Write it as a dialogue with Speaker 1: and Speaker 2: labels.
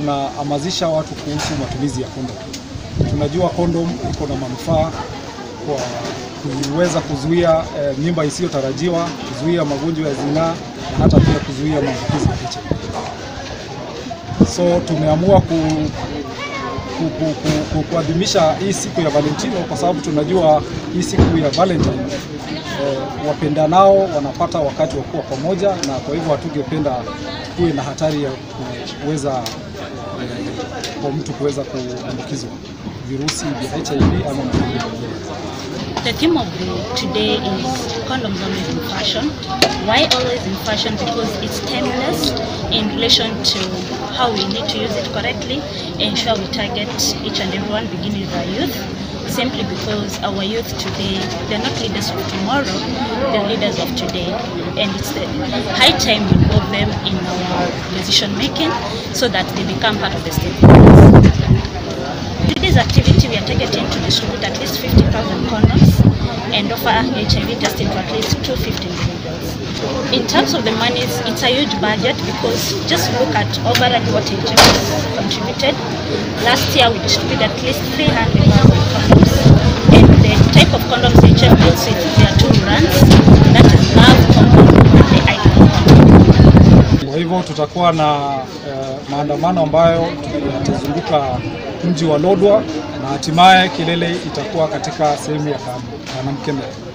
Speaker 1: tunahamasisha watu kuhusu matumizi ya kondom. Tunajua kondom iko na manufaa kwa kuweza kuzuia eh, mimba isiyotarajiwa, kuzuia magonjwa ya zinaa na hata pia kuzuia maambukizi ya HIV. So tumeamua ku, ku, ku, ku, ku, kuadhimisha hii siku ya Valentino kwa sababu tunajua hii siku ya Valentine eh, wapendanao wanapata wakati wa kuwa pamoja, na kwa hivyo hatungependa kuwe na hatari ya kuweza eh, kwa mtu kuweza kuambukizwa virusi vya HIV ama magonjwa mengine.
Speaker 2: The theme of the, today is condoms always in fashion. Why always in fashion? Because it's timeless in relation to how we need to use it correctly, ensure we target each and everyone, beginning with our youth. Simply because our youth today, they're not leaders of tomorrow, they're leaders of today. And it's the high time we involve them in our decision making so that they become part of the stakeholders. Today's activity, we are targeting to distribute at least 50,000 condoms and offer HIV testing to at least 250 individuals. In terms of the monies, it's a huge budget because just look at overall what HIV has contributed. Last year, we distributed at least 300,000 condoms. And the type of condoms HIV deals with, there are two brands. That is Love condom and the Icon condom.
Speaker 1: Kwa hivyo tutakuwa na eh, maandamano ambayo yatazunguka mji wa Lodwar na hatimaye kilele itakuwa katika sehemu ya Kanamkembe.